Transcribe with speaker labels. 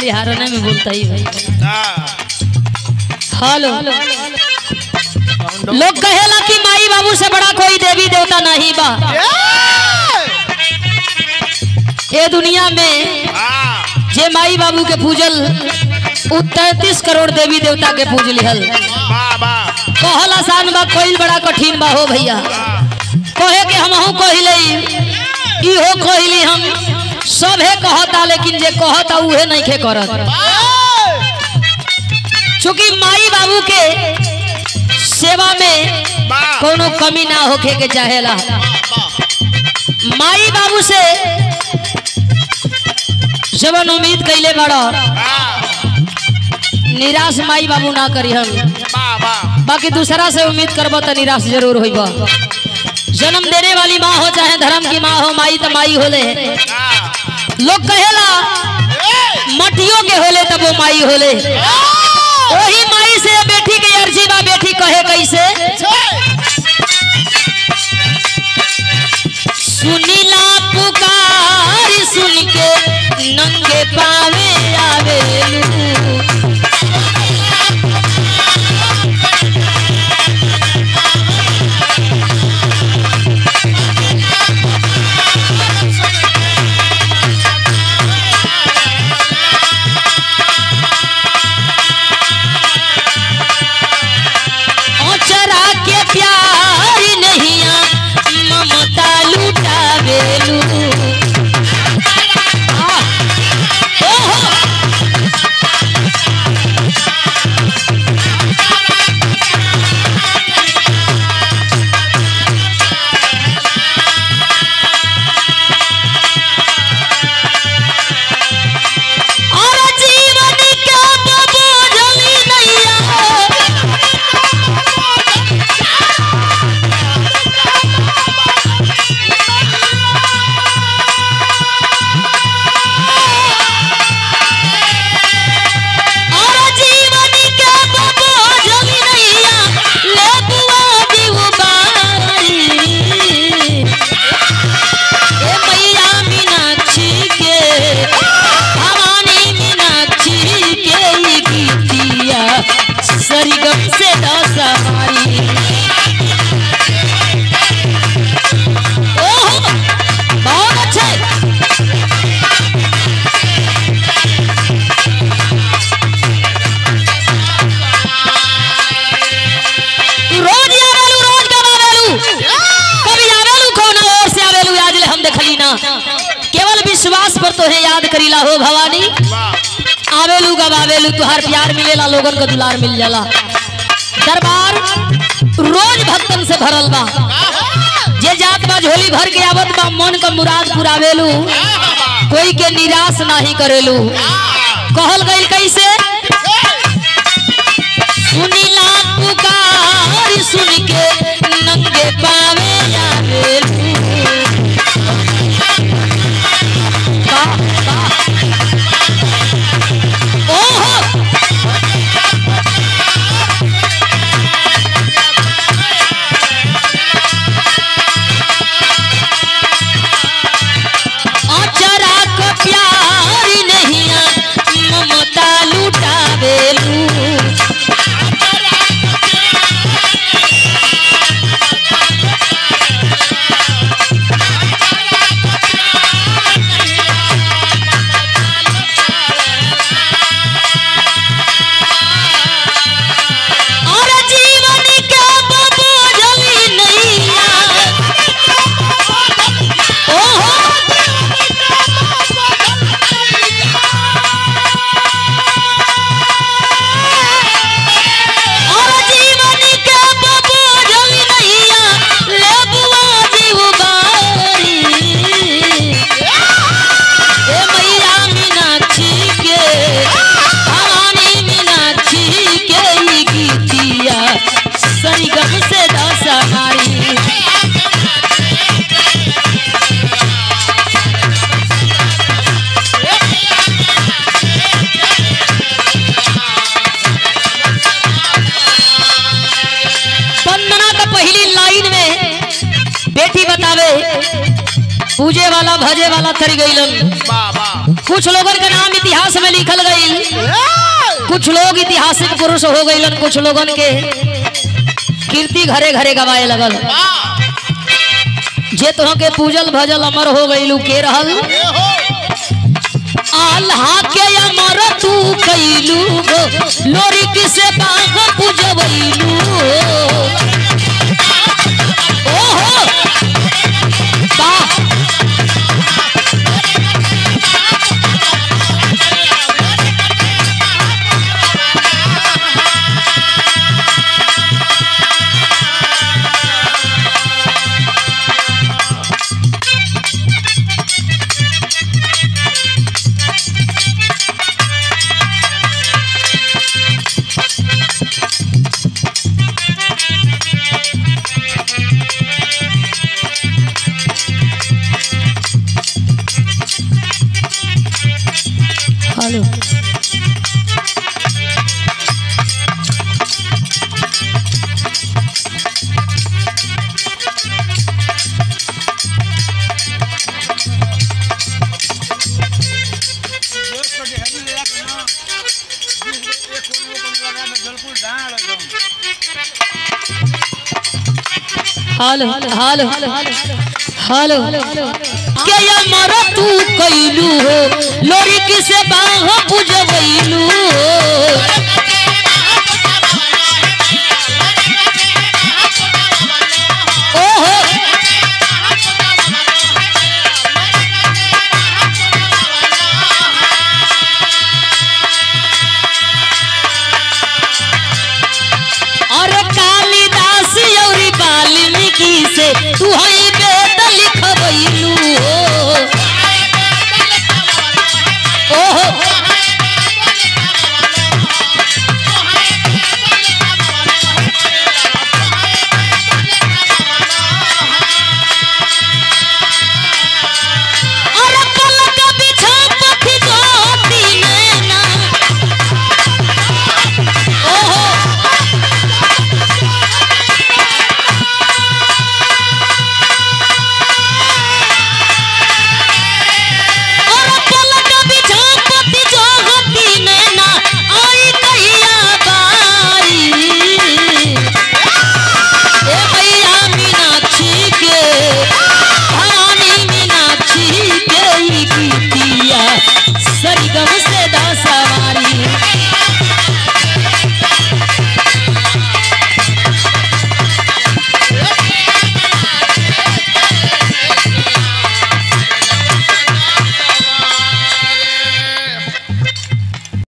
Speaker 1: बलिहारने में बोलता ही भाई
Speaker 2: हाँ,
Speaker 1: हेलो लोग कहेला कि माई बाबू से बड़ा कोई देवी देवता नहीं बा ये दुनिया में
Speaker 2: हाँ,
Speaker 1: जे माई बाबू के पूजल उ तैतीस करोड़ देवी देवता के पूज लिहल
Speaker 2: वाह, वाह,
Speaker 1: कहल आसान बा कोई बड़ा कठिन बा हो भैया
Speaker 2: हाँ,
Speaker 1: कहे के हमहू कहिले इहो कहली हम सभे कहता लेकिन जे कहता उहे नहीं खे करत चूंकि माई बाबू के सेवा में
Speaker 2: वाह,
Speaker 1: कोनो कमी ना होखे के चाहेला माई बाबू से जवन उम्मीद कैले बड़ा
Speaker 2: हाँ,
Speaker 1: निराश माई बाबू ना करी हम
Speaker 2: वाह, वाह,
Speaker 1: बाकी दूसरा से उम्मीद करब तो निराश जरूर होइब जन्म देने वाली माँ हो चाहे धर्म की माँ हो माई तो माई होले
Speaker 2: हाँ,
Speaker 1: लोग कहेला मटियों के होले तब वो माई होले वही माई से बेटी के अर्जी बा बेटी कहे कैसे सुनीला पुकार सुन के नंगे पावे आवेलू औचरा के प्यार नहिया ममता लुटावेलू आह, ओहो, और जीवन के बबोझली नैया और जीवन के बबोझली नैया ले बुआ जीव बारी ए मैया मीनाक्षी के भवानी मीनाक्षी के ई गीतिया सरगम से दस हमारी ओहो बहुत अच्छे तू रोज आवेलू रोज कब आवेलू कभी आवेलू कौन और से आवेलू आज ले हम देखली ना केवल विश्वास पर तोहे याद करीला हो भवानी
Speaker 2: वाह,
Speaker 1: आवेलू कब आवेलू तुहार प्यार मिलेला लोगन का दुलार मिल जाला दरबार रोज भक्तन से भरल बा जे जात बा झोली भर के आवत बा मन का मुराद पुरावेलू कोई के निराश नाही करेलू कहल गइल कैसे सुनीला पुकार सुन के नंगे पावे आवेलू वाह, वाह। ओहो अचरा को प्यार नहिया ममता लुटावेलू और जीवन के बबोझली नैया ओहो और जीवन के बबोझली नैया ले बुआ जीव बारी ए मैया मीनाक्षी के भवानी मीनाक्षी के ई गीतिया सरगम से दस हमारी वंदना का पहली लाइन में बेटी बतावे पूजे वाला भजे वाला थरी गईलन
Speaker 2: वाह, वाह,
Speaker 1: कुछ लोगन के नाम इतिहास में लिखल गई कुछ लोग ऐतिहासिक पुरुष हो गईलन कुछ लोगन के कीर्ति घरे घरे गवाए लगल जे तोह के पूजल भजल अमर हो गईलू के रहल आल्हा के अमर तू कैलू गो लोरी किसे बाग पूजवैलू ओहो वाह हेलो हेलो हेलो हेलो के अमर तू कैलू हो लोरी किसे बाह पूजवैलू हो ओहो अरे कालिदास औरी वाल्मीकि से तू है